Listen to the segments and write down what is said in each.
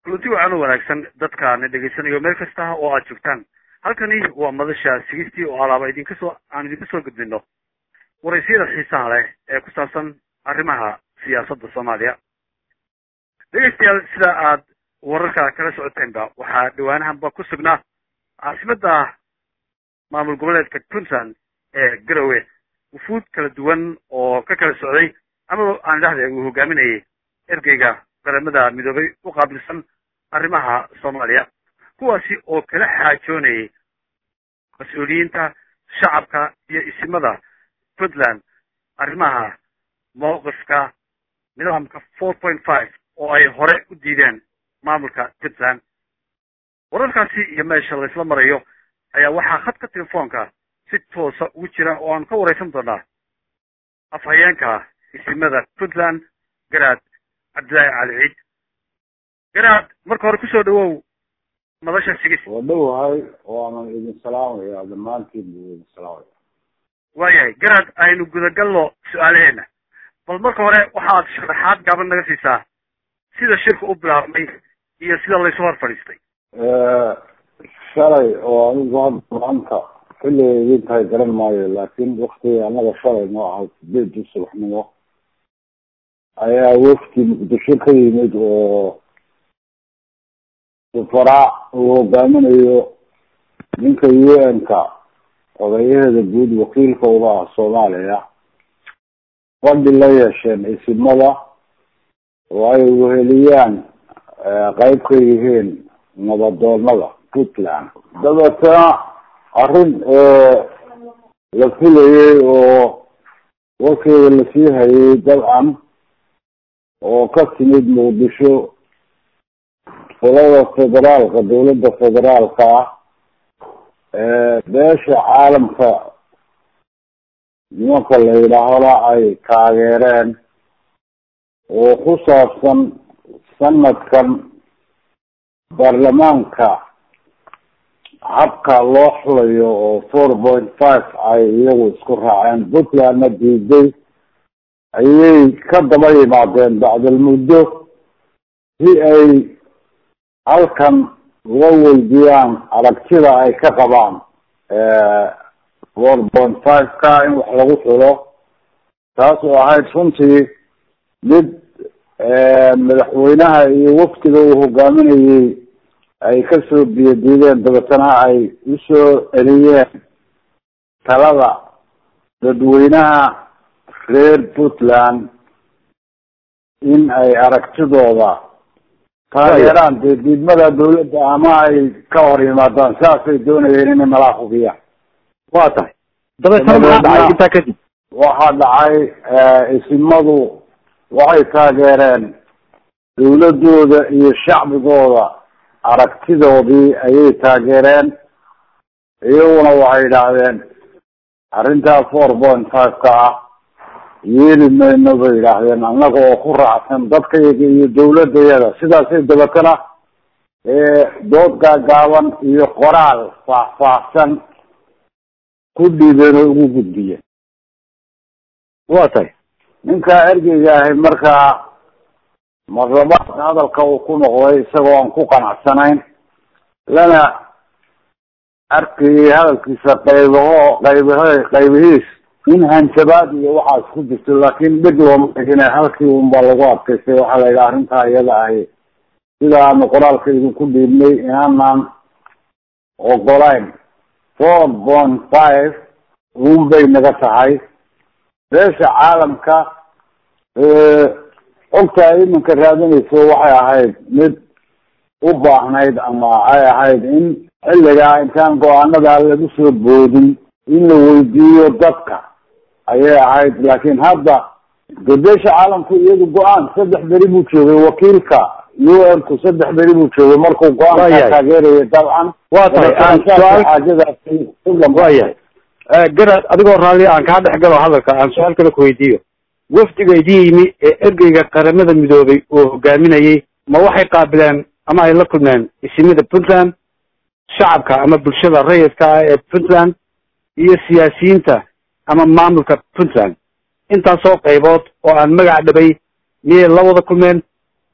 kulanti wacan u wanaagsan dadkaana dhegaysanayo meel kasta oo aad joogtaan halkani waa madasha sigistii oo alaaba idinka soo aan idinka soo gudbino waraysyada xiisaha leh ee ku saabsan arrimaha siyaasadda soomaaliya dhegeystayaal sida aad wararka kala socoteenba waxaa dhawaanahanba ku sugnaa caasimada maamul goboleedka puntland ee garowe wufuud kala duwan oo ka kala socday ama aan idhahde uu hogaaminayay ergeyga qaramada midoobay u qaabilsan arrimaha soomaaliya kuwaasi oo kala xaajoonayay mas-uuliyiinta shacabka iyo isimada puntland arrimaha mawqifka nidaamka four point five oo ay hore u diideen maamulka puntland wararkaasi iyo meesha laysla marayo ayaa waxaa khadka telefoonka si toosa ugu jira oo aan ka waraysan doonaa afhayeenka isimada puntland garaad cabdillaahi cali ciid garaad marka hore kusoo dhawow madasha sigis waa dhowahay waanan idin salaamaya dhammaantiin buu idin salaamaya waayahay garaad aynu gudagalno su-aalaheena bal marka hore waxaad sharaxaad gaaban naga siisaa sida shirka u bilaabmay iyo sida laysu hor fadhiistay shalay oo anigu hadda maanta xilligay idin tahay garan maayo laakiin waktiga annaga shalay noo ahay sideedii subaxnimo ayaa wafdi muqdisho ka yimid oo safaraa uu hogaaminayo ninka u n ka odayaheeda guud wakiilka uga ah soomaaliya fadhi la yeesheen isimada oo ay weheliyaan qeyb ka yihiin nabadoonada puntland dabeetana arrin la filayay oo warkeeda lasii hayay dabcan oo ka timid muqdisho qolada federaalka dawladda federaalka ah beesha caalamka nimanka la yidhaahona ay taageereen oo ku saabsan sanadkan baarlamaanka habka loo xulayo oo four point five ay iyagu isku raaceen puntlandna diiday ayay ka daba yimaadeen bacdal muddo si ay halkan uga weydiiyaan aragtida ay ka qabaan four point five ka in wax lagu xulo taas oo ahayd runtii mid madaxweynaha iyo waftiga uu hogaaminayay ay kasoo biyadiideen dabeetana ay usoo celiyeen talada dadweynaha reer puntland in ay aragtidooda taageeraan dee diidmada dawladda ama ay ka hor yimaadaan saasay doonayeen inay malaa hubiyaan waa tahay dabeetana maxaa dhacay intaa kadib waxaa dhacay isimadu waxay taageereen dawladooda iyo shacbigooda aragtidoodii ayay taageereen iyaguna waxay yidhaahdeen arrintaa four point five ka ah yeeli mayno bay yidhaahdeen annaga oo ku raacsan dadkayaga iyo dawladayada sidaasay dabeetana dood gaagaaban iyo qoraal faahfaahsan ku dhiibeen oo ugu gudbiyeen waa tahay ninkaa ergeyga ahay markaa marlabaadka hadalka uu ku noqday isagoo aan ku qanacsanayn lana arkayay hadalkiisa qaybaho qaybahe qaybihiis in hanjabaad iyo waxaas ku jirto laakiin dheg looma dhigine halkii unba lagu adkaystay waxaa la yidhaha arrintaa iyada ahi sida aanu qoraalka idinku dhiibnay inaanaan ogolayn four point five un bay naga tahay beesha caalamka ogta ay iminka raadinayso waxay ahayd mid u baahnayd ama ay ahayd in xilligaa intaan go-aanadaa lagu soo boodin in la weydiiyo dadka ayay ahayd laakiin hadda de beesha caalamku iyadu go-aan saddex beri buu joogay wakiilka u n ku saddex beri buu joogay markuu go-aanka taageeraya dabcan waa tahay xaajadaasi waayahay garaad adigoo raalli aan kaa dhex galo hadalka aan su-aal kale ku weydiiyo wafdiga idin yimi ee ergeyga qaramada midoobay oo hogaaminayay ma waxay qaabileen ama ay la kulmeen isimada puntland shacabka ama bulshada rayidka ah ee puntland iyo siyaasiyiinta ama maamulka puntland intaasoo qaybood oo aan magac dhabay miyay la wada kulmeen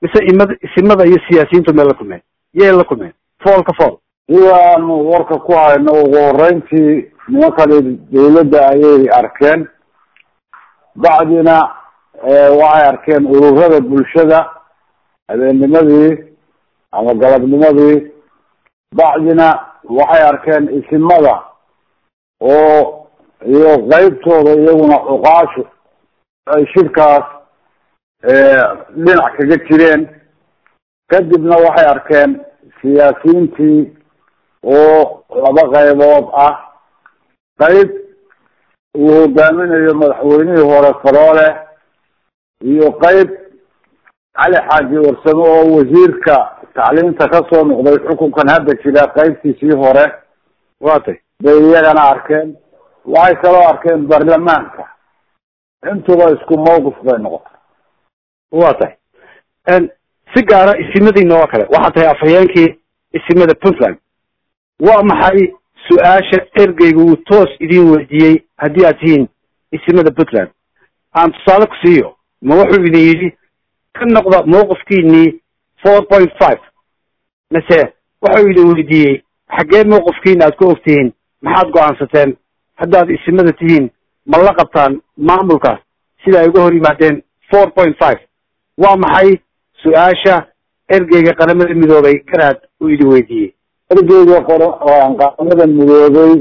mise imada isimada iyo siyaasiyiintu meel la kulmeen yay la kulmeen fool ka fool sidaanu warka ku hayno ugu horeyntii nimankani dawladda ayay arkeen bacdina waxay arkeen ururada bulshada habeennimadii ama galabnimadii bacdina waxay arkeen isimada oo iyo qeybtooda iyaguna cuqaashu ay shirkaas dhinac kaga jireen kadibna waxay arkeen siyaasiyiintii oo laba qaybood ah qayb uu hogaaminayo madaxweynihii hore faroole iyo qayb cali xaaji warsamo oo wasiirka tacliinta kasoo noqday xukunkan hadda jira qaybtiisii hore watay bay iyagana arkeen waxay kaloo arkeen baarlamaanka intuba isku mawqif bay noqotay wa tahay si gaara isimadiina oo kale waxaa tahay afhayeenkii isimada puntland waa maxay su-aasha ergeyga uu toos idin weydiiyey haddii aad tihiin isimada puntland aan tusaale ku siiyo ma wuxuu idin yidhi ka noqda mawqifkiinii four point five mase wuxuu idin weydiiyey xaggee mawqifkiina aad ku ogtihiin maxaad go-aansateen haddaad isimada tihiin ma la qabtaan maamulkaas sida ay uga hor yimaadeen four point five waa maxay su-aasha ergeyga qaramada midoobay garaad uu idin weydiiyey ergeyga qor qaramada midoobay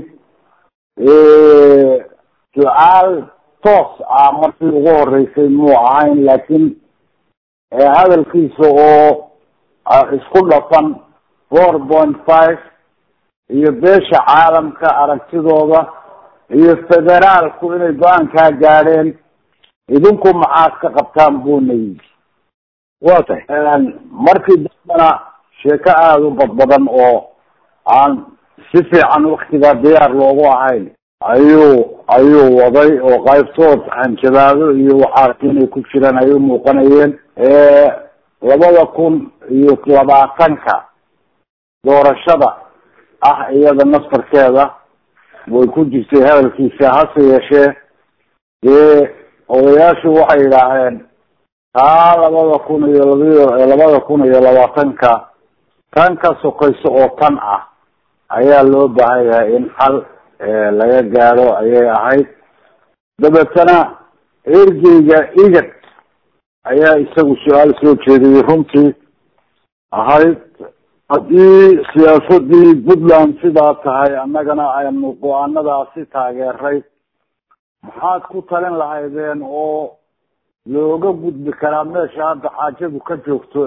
su-aal toos ah markii ugu horeysay muu ahayn laakiin hadalkiisa oo isku dhafan four point five iyo beesha caalamka aragtidooda iyo federaalku inay go-aankaa gaadheen idinku maxaad ka qabtaan buuna yidhi wa tahay markii dambana sheeko aada u badbadan oo aan si fiican waktigaa diyaar loogu ahayn ayuu ayuu waday oo qaybtood hanjabaado iyo waxaas inay ku jiraan ay u muuqanayeen labada kun iyo labaatanka doorashada ah iyada naftarkeeda way ku jirtay hadalkiisa hase yeeshee dee odayaashu waxay yidhaaheen taa labada kun iyo labiyo labada kun iyo labaatanka tan ka sokayso oo tan ah ayaa loo baahan yahay in xal laga gaadho ayay ahayd dabeetana ergeyga igad ayaa isagu su-aal soo jeediyey runtii ahayd haddii siyaasadii puntland sidaa tahay annagana aynu go-aanadaasi taageeray maxaad ku talin lahaydeen oo looga gudbi karaa meesha hadda xaajadu ka joogto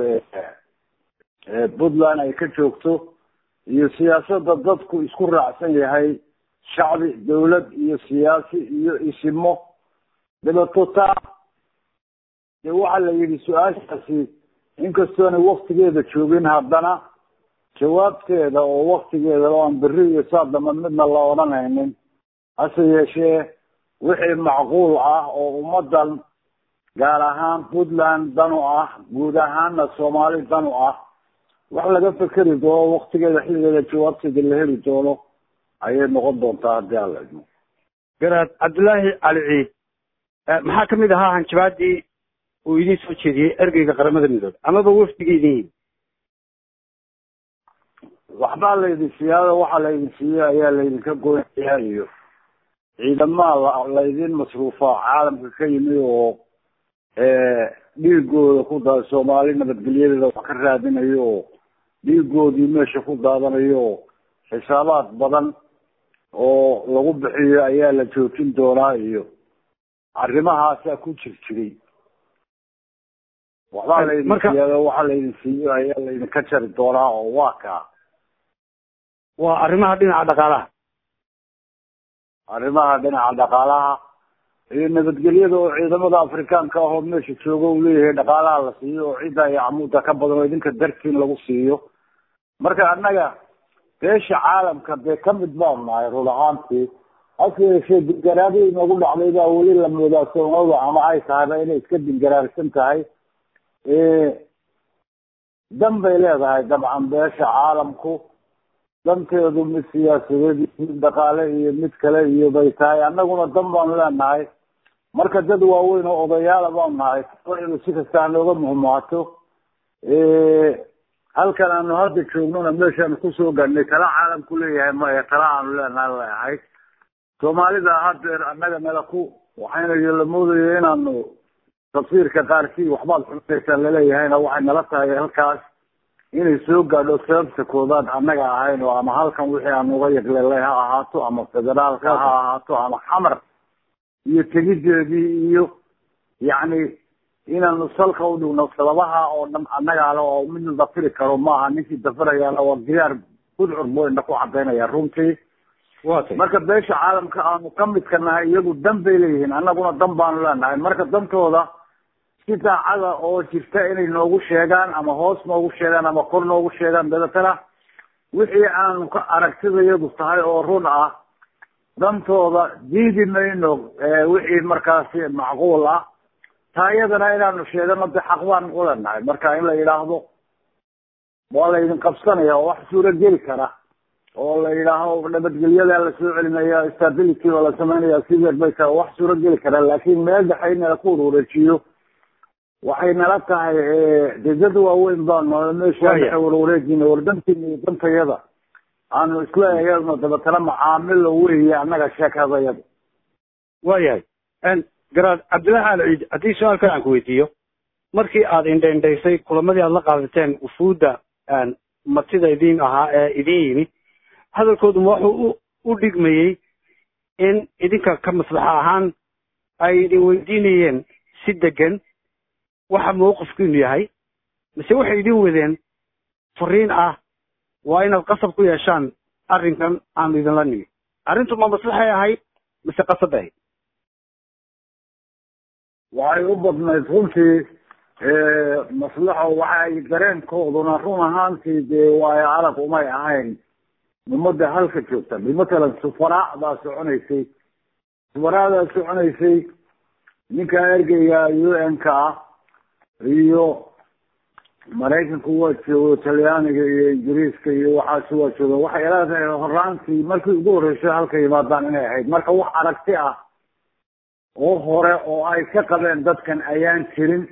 ee puntland ay ka joogto iyo siyaasada dadku isku raacsan yahay shacbi dawlad iyo siyaasi iyo isimo dabeeto taa dee waxaa la yidhi su-aashaasi inkastoonay waktigeeda joogin haddana jawaabteeda oo waktigeeda oan beri iyo saadama midna la odhanaynin hase yeeshee wixii macquul ah oo ummadan gaar ahaan puntland dan u ah guud ahaana soomaali dan u ah wax laga fekeri doono waktigeeda xilligeeda jawaabteeda la heli doono ayay noqon doontaa haddii aan la idmo garaad cabdullaahi cali ciid maxaa kamid ahaa hanjabaadii uu idin soo jeediyey ergeyga qaramada midoobe amaba wafdiga idin yimi waxbaa laydin siyaada waxaa laydin siiyey ayaa laydinka goynayaa iyo ciidamaha la laydin masruufa caalamka ka yimi oo dhiigooda ku daa soomaali nabadgelyadeeda wax ka raadinayo oo dhiigoodii meesha ku daadanayo oo xisaabaad badan oo lagu bixiyo ayaa la joojin doonaa iyo arrimahaasaa ku jir jiray waxbaa laydin siyaada waxaa laydin siiyo ayaa laydinka jari doonaa oo waa kaa waa arrimaha dhinaca dhaqaalaha arrimaha dhinaca dhaqaalaha iyo nabadgelyada oo ciidamada afrikaanka ah oo meesha jooga uu leeyahay dhaqaalaha la siiyo oo cidda iyo camuuda ka badan oo idinka dartiin lagu siiyo marka annaga beesha caalamka dee kamid baan nahay run ahaantii hase yeeshee dingaraadii inagu dhacday baa weli la moodaa soomaalida ama ay tahayba inay iska dingaraarsan tahay dan bay leedahay dabcan beesha caalamku danteedu mid siyaasadeed mid dhaqaale iyo mid kale iyo bay tahay annaguna dan baanu leenahay marka dad waaweyn oo odayaala baanu nahay inu si kasta hanooga muhumaato halkan aanu hadda joognona meeshaanu kusoo gaadhnay tala caalamku leeyahay maya tala aanu leenaha leeahay soomaalida hadeer annaga nala ku waxayna la moodayo inaanu tafsiirka qaarkii waxbaad xunaysaan laleeyahayna waxay nala tahay halkaas inay soo gaadho sababta koobaad annaga ahayn oo ama halkan wixii aanu uga yaqleelay ha ahaato ama federaalka ha ahaato ama xamar iyo tegideedii iyo yacni inaanu salka udhigno sababaha oo dhan annaga ale oo mid la dafiri karo maaha ninkii dafirayaana waa diyaar budcur boyna ku cadaynaya runtii marka beesha caalamka aanu ka midka nahay iyagu dan bay leeyihiin annaguna dan baanu leenahay marka dantooda si daacada oo jirta inay noogu sheegaan ama hoos noogu sheegaan ama kor noogu sheegaan dabeetana wixii aanu ka aragtidayadu tahay oo run ah dantooda diidi mayno wixii markaasi macquul ah taa iyadana inaanu sheegano de xaq baan u leenahay marka in la yidhaahdo waa laydin qabsanaya oo wax suuro geli kara oo la yidhaaho nabadgelyada la soo celinaya stability oo la sameynaya sideer bay tahay wax suuro geli kara laakin meel dhexe in la ku wareejiyo waxay nala tahay de dad waaweyn baanu meesha dhexe warwareejina wardantiina iyo dantayada aanu isla eegno dabeetana macaamilo weeye annaga sheekadayada waayahay garaad cabdillahi al ciid haddii su-aal kale aan ku weydiiyo markii aad indhaindhaysay kulamadii aad la qaadateen wufuudda martida idin ahaa ee idin yimi hadalkooduma wuxuu u dhigmayey in idinka ka maslaxa ahaan ay idin weydiinayeen si degan waxa mawqifkiinu yahay mise waxay idin wadeen fariin ah waa inaad qasab ku yeeshaan arrinkan aanu idinla nimi arrintu ma maslaxay ahayd mise qasab ahayd waxay u badnayd runtii maslaxo waxay dareenkooduna run ahaantii dee waayo arag umay ahayn ummadda halka joogta bimatalan sufaraa baa soconaysay sufaraadaa soconaysay ninka ergeyga u n ka ah iyo maraykanku waa joogo talyaaniga iyo ingiriiska iyo waxaasi waa jooga waxay leedahay horaantii markii ugu horreysay halka yimaadaan inay ahayd marka wax aragti ah oo hore oo ay ka qabeen dadkan ayaan jirin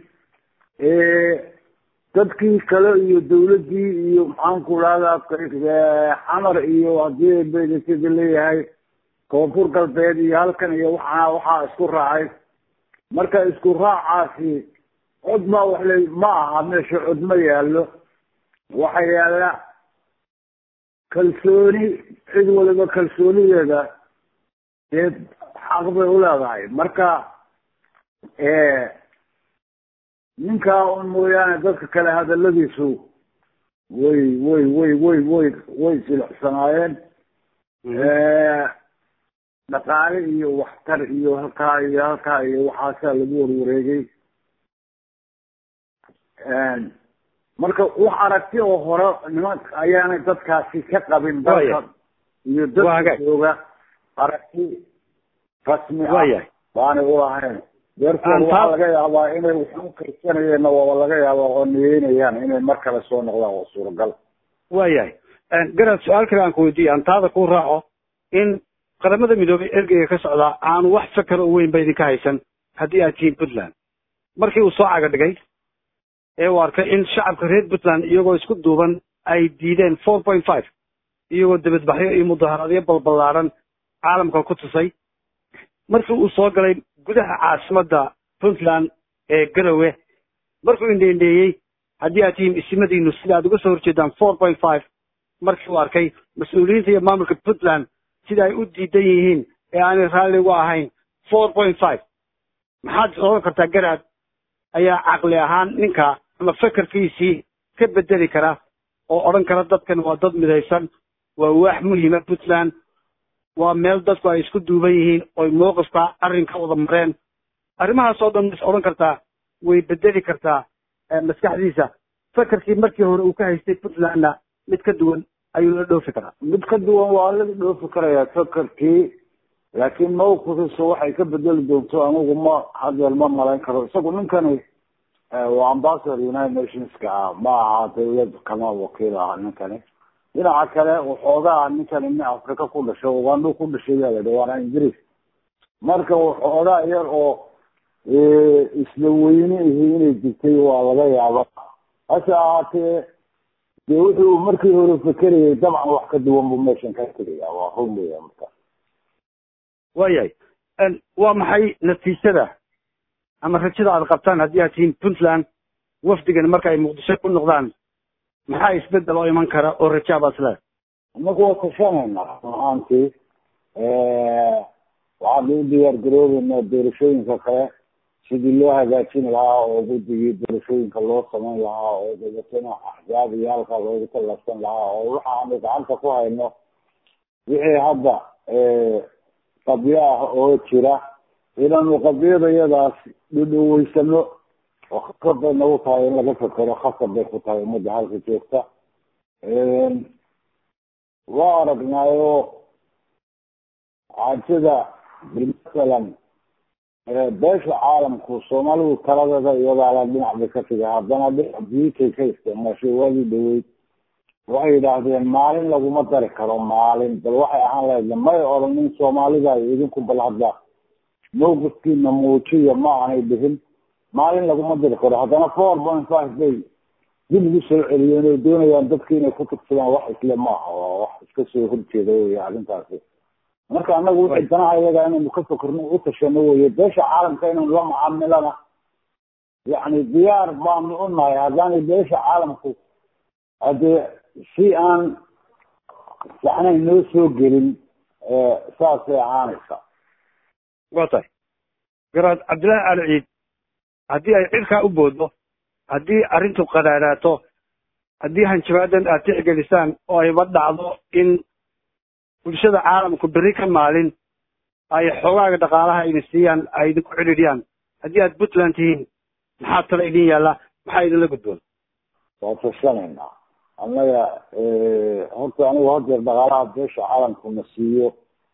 dadkii kale iyo dawladdii iyo maxaanku dhahdaa xamar iyo haddii bedesada leeyahay koonfur galbeed iyo halkan iyo waxaa waxaa isku raacay marka isku raacaasi cod ma wax le ma aha meesha cod ma yaallo waxa yaalla kalsooni cid waliba kalsoonideeda dee xaq bay uleedahay marka ninkaa un mooyaane dadka kale hadaladiisu way way way way way way silucsanaayeen dhaqaale iyo waxtar iyo halkaa iyo halkaa iyo waxaasaa lagu warwareegay marka wax aragti oo hore niman ayaanay dadkaasi ka qabin dalka iyo dadka jooga aragti rasmi ah baanay ulahayn deerkood waxaa laga yaabaa inay waxu karsanayeenna waaba laga yaaba oo niyeynayaan inay mar kale soo noqdaan waa suuragal waayahay garaad su-aal kale aan ku weydiiya aan taada ku raaco in qaramada midoobay ergeyga ka socdaa aanu wax fakar oo weyn ba idinka haysan haddii aad tihiin puntland markii uu soo caga dhigay ee uu arkay in shacabka reer puntland iyagoo isku duuban ay diideen four point five iyagoo debadbaxyo iyo mudaharaadyo balballaaran caalamka ku tusay markii uu soo galay gudaha caasimadda puntland ee garowe markuu indheindheeyey haddii aad tihiin isimadiinu sida aad uga soo horjeedaan four point five markii uu arkay mas-uuliyiinta iyo maamulka puntland sida ay u diidan yihiin ee aanay raalli uga ahayn four point five maxaad oran kartaa garaad ayaa caqli ahaan ninka ama fekerkiisii ka bedeli kara oo odhan kara dadkan waa dad midaysan waa waax muhima puntland waa meel dadku ay isku duuban yihiin oy mowqifka arrin ka wada mareen arrimahaas oo dhan mas odhan kartaa way bedeli kartaa maskaxdiisa fekerkii markii hore uu ka haystay puntlandna mid ka duwan ayuu la dhoofi karaa mid ka duwan waa la dhoofi karayaa fekerkii laakiin mawqifkiisa waxay ka bedeli doonto anigu ma haddeer ma malayn karo isagu ninkani waa ambassador united nationska ah ma aha dawlad kama wakiil ah ninkani dhinaca kale waxoogaa ninkani nin afrika ku dhasho ugandho ku dhashay yaa la waana ingiriis marka waxoogaa yar oo isla weyne ihi inay jirtay waa laga yaaba hase ahaatee dee wuxuu markii hore fekerayay dabcan wax ka duwan buu meeshan ka tegaya waa run weya marka waayahay waa maxay natiijada ama rajada aad qabtaan haddii aad tihiin puntland wafdigan marka ay muqdisho ku noqdaan maxaa isbedel oo iman kara oo rajaa baad isleedahay inagu waa tashanaynaa run ahaantii waxaanu u diyaar garoobeynaa doorashooyinka kale sidii loo hagaajin lahaa oo guddigii doorashooyinka loo samayn lahaa oo dabeetana axzaab iyo halkaa loogu tallabsan lahaa oo waxaanu gacanta ku hayno wixii hadda qabyo ah oo jira inaanu qabyada iyadaas dhudhoweysano oo khasab bay nagu tahay in laga fekero khasab bay ku tahay ummadda halka joogta waa aragnaayo xaajada masalan beesha caalamku soomaalidu taladeeda iyadaala dhinac bay ka tiga haddana dhinac butay ka isticmaashay waagii dhaweyd waxay yidhaahdeen maalin laguma dari karo maalin bal waxay ahaan lahayd may odhanin soomaalida idinku bal hadda mawqifkiina muujiya ma aanay dhihin maalin laguma dari karo haddana four point five bay dib ugu soo celiyeen oo doonayaan dadki inay ku tugsadaan wax isle maaha waa wax iska soo horjeeda wey arrintaasi marka anagu wixii danaha iyaga inaynu ka fakerno u tashano weye beesha caalamka inaynu la macaamilana yacni diyaar baanu u nahay haddaanay beesha caalamku haddee si aan yacnay noo soo gelin saasay ahaanaysa waa tahay garaad cabdillahi ali ciid haddii ay cirkaa u booddo haddii arrintu qadaadaato haddii hanjabaadan aad tixgelisaan oo ayba dhacdo in bulshada caalamku berri ka maalin ay xoogaaga dhaqaalaha idin siiyaan ay idinku cidhidhiyaan haddii aad puntland tihiin maxaa tala idin yaalla maxaa idinla gudboon waa tashanaynaa annaga horta anigu hadeer dhaqaalaha beesha caalamkuna siiyo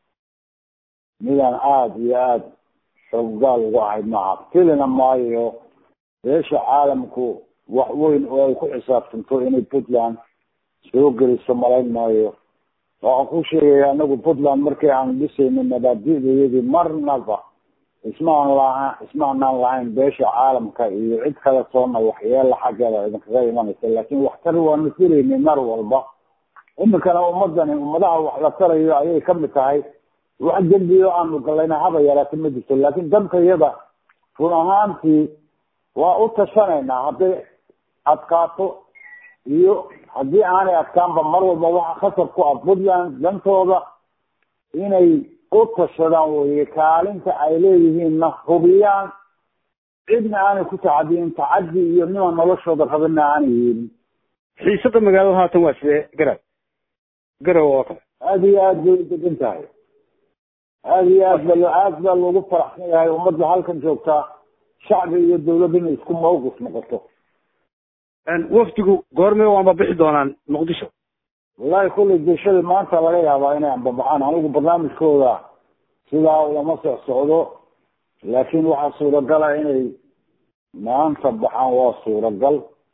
midaan aada iyo aada xooggaal uga ahayd maaha filina maayo beesha caalamku wax weyn oo ay ku xisaabtanto inay puntland soo geliso malayn maayo waxaan ku sheegaya anagu puntland markii aan dhisayno mabaadi'dayadii marnaba ismaan laha ismaanaan lahayn beesha caalamka iyo cid kale toona waxyeela xaggeeda idinkaga imanaysa laakin waxtar waanu filaynay mar walba iminkana ummadani ummadaha wax la tarayo ayay kamid tahay wax dembiyo aanu galayna haba yaraata ma jirto laakin danka iyada run ahaantii waa u tashanaynaa hadday adkaato iyo haddii aanay adkaanba mar walba waxa khasab ku ah puntland dantooda inay u tashadaan weye kaalinta ay leeyihiinna hubiyaan cidna aanay ku tacadiyin tacadi iyo nima noloshooda rabina aanay yeelin xiisada magaalada haatan waa sidee garaad garow oo kale aada iyo aad bay udegan tahay aada iyo aad ba aad baa loogu faraxsan yahay ummadda halkan joogtaa shacbi iyo dawlad inay isku mawqif noqoto wafdigu goormee waanba bixi doonaan muqdisho wallahi kullay bulshada maanta laga yaabaa inay ambabaxaan anigu barnaamijkooda sidaa ulama soc socdo laakin waxaa suuragala inay maanta baxaan waa suuragal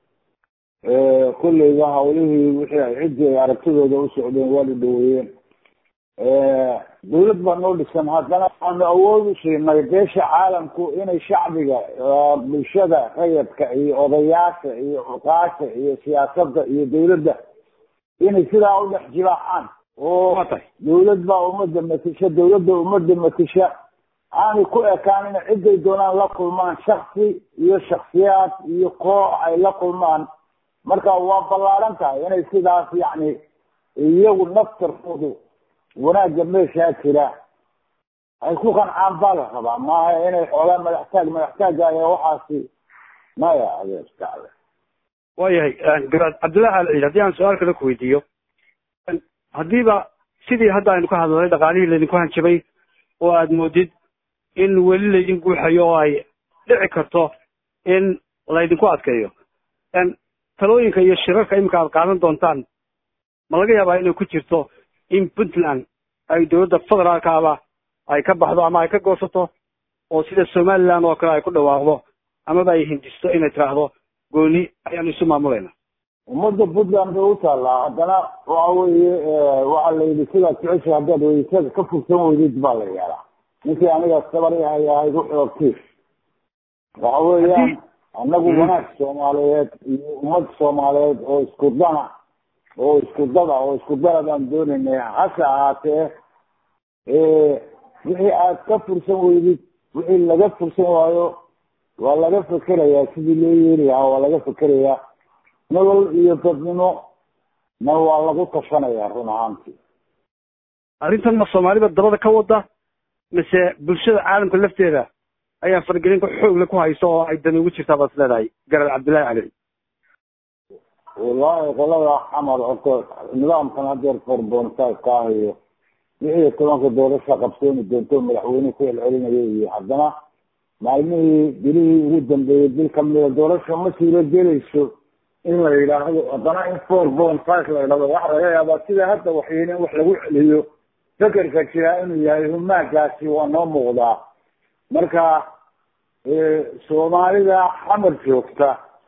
kulleyba hawlihii wixii ay ciddii ay aragtidooda u socdeen waa la dhaweeyeen dawlad baa noo dhisan haddana waxaanu awood u siinay beesha caalamku inay shacbiga bulshada rayadka iyo odayaasha iyo cuqaasha iyo siyaasadda iyo dawladda inay sidaa u dhex jibaaxaan oo dawlad baa ummadda matisha dawladda ummadda matisha aanay ku ekaan inay ciday doonaan la kulmaan shaksi iyo shaksiyaad iyo koox ay la kulmaan marka waa ballaaran tahay inay sidaas yacni iyagu naftarkoodu wanaagga meeshaa jira ay ku qancaan baa la rabaa maaha inay xoogaa madaxtaag madaxtaagga ayaa waxaasi maya adeerkacda waayahay garaad cabdillahi al ciid haddii aan su-aal kale ku weydiiyo haddiiba sidii hadda aynu ka hadlalay dhaqaalihii laydinku hanjabay oo aad moodid in weli laydin guuxayo oo ay dhici karto in laydinku adkeeyo talooyinka iyo shirarka iminka aad qaadan doontaan ma laga yaabaa inay ku jirto in puntland ay dowladda federaalka aba ay ka baxdo ama ay ka goosato oo sida somaliland oo kale ay ku dhawaaqdo amaba ay hindisto inay tiraahdo gooni ayaanu isu maamulayna ummadda puntland bay u taallaa haddana waxa weeye waxaa la yidhi sidaad jecesha haddaad weysaga ka fursan weydid baa la yeelaa ninkii aniga sabar yahay ahayd wuxuu ogti waxa weeyaan annagu wanaag soomaaliyeed iyo ummad soomaaliyeed oo isku dana oo isku dada oo isku dana baan doonaynay hase ahaatee wixii aad ka fursan weydid wixii laga fursan waayo waa laga fekerayaa sidii loo yeeli lahaa waa laga fekerayaa nolol iyo dadnimo na waa lagu tashanayaa run ahaantii arrintan ma soomaalida dabada ka wada mise bulshada caalamka lafteeda ayaa faragelinka xoogle ku hayso oo ay dani ugu jirtaa baad is leedahay garal cabdillahi cali wallaahi qolada xamar horta nidaamkan hadeer forbonsaska ah iyo lix iyo tobanka doorasha qabsooni doonto madaxweyne ku celcelinaya iyo haddana maalmihii bilihii ugu dambeeyey bil kamida doorasha ma suuro gelayso in la yidhaahdo haddana in four point five la yidhahdo waxa laga yaabaa sida hadda waxyeen in wax lagu celiyo fekerka jiraa inuu yahay humaagaasi waa noo muuqdaa marka soomaalida xamar joogta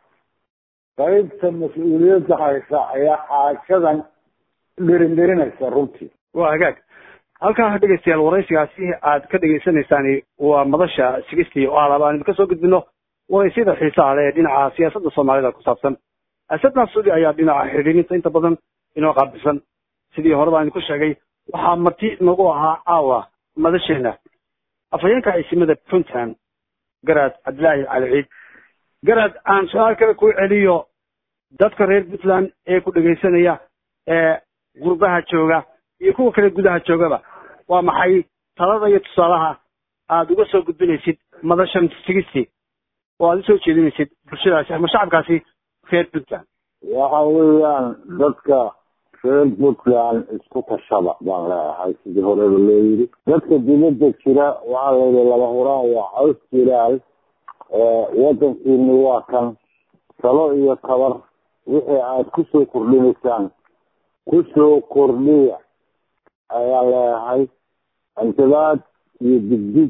qaybta mas-uuliyadda haysa ayaa xaajadan dherinherinaysa runtii waa hagaag halkaa dhegeystayaal waraysigaasi aad ka dhegeysaneysaan waa madasha sigistii oo alaaba aan idinka soo gudbino waraysiyada xiisaha leh ee dhinaca siyaasadda soomaalida ku saabsan asad naasudi ayaa dhinaca xidhiirinta inta badan inoo qaabilsan sidii hore baan idinku sheegay waxaa marti nagu ahaa caawa madasheena afhayeenka ciisimada puntland garaad cabdillaahi cali ciid garaad aan su-aal kale ku celiyo dadka reer puntland ee ku dhegaysanaya ee gurbaha jooga iyo kuwa kale gudaha joogaba waa maxay talada iyo tusaalaha aada uga soo gudbinaysid madashan sigisti oo aada usoo jeedinaysid bulshadaasi ama shacabkaasi reer puntland waxa weeyaan dadka reer puntland isku tashada baan leeyahay sidii horeba loo yiri dadka dibadda jira waxaa layidhi laba huraan waa caws jiraal wadankiini waa kan talo iyo tabar wixii aad kusoo kordhinaysaan kusoo kordhiya ayaa leeyahay antibaad iyo digdig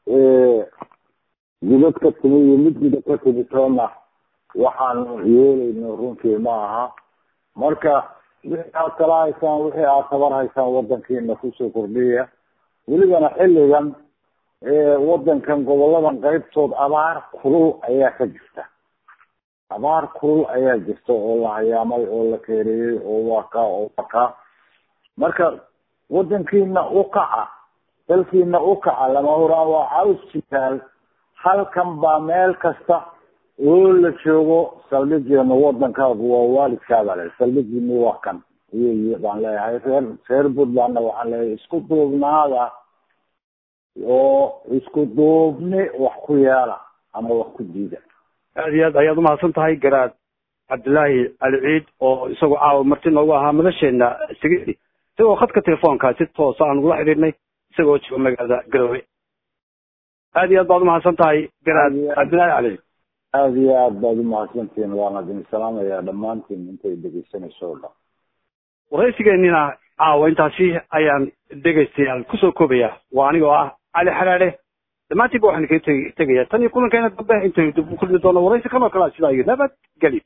dibad ka timi iyo mid guda ka timi toona waxaanu yeelayno runtii ma aha marka wixii aad kala haysaan wixii aad tabar haysaan wadankiina kusoo kordhiya welibana xilligan wadankan goboladan qaybtood abaar kulul ayaa ka jirta abaar kulul ayaa jirta oo la hayaamay oo la keereeyey oo waka oo waka marka wadankiina ukaca dalkiina ukaca lama huraan waa caws jitaal halkan baa meel kasta oo la joogo saldhigeena wadankaagu waa waalidkaaba le saldhigiini waa kan iyo baan leeyahay reer reer puntlandna waxaan leeyahay isku duubnaada oo isku duubni wax ku yeela ama wax ku diida aad iyo aad ayaad umahadsan tahay garaad cabdillaahi cali ciid oo isagoo caawa marti noogu ahaa madasheena sigidi isagoo khadka telefoonka si toosa aan ugula xidhiidhnay isagoo jooga magaalada garowe aad iyo aad baad umahadsan tahay garaad cabdillaahi cali ciid aada iyo aad baad umahadsantihiin waana idin salaamayaa dhammaantiin intay dhegeysanayso o dhan waraysigeenina caawa intaasi ayaan dhegaystayaal kusoo koobaya waa anigoo ah cali xalaale dhammaantiinba waxaan kaga teg tegaya tan iyo kulankeena dambe intaynu dib u kulmi doono waraysi kan oo kale sidaa iyo nabad geli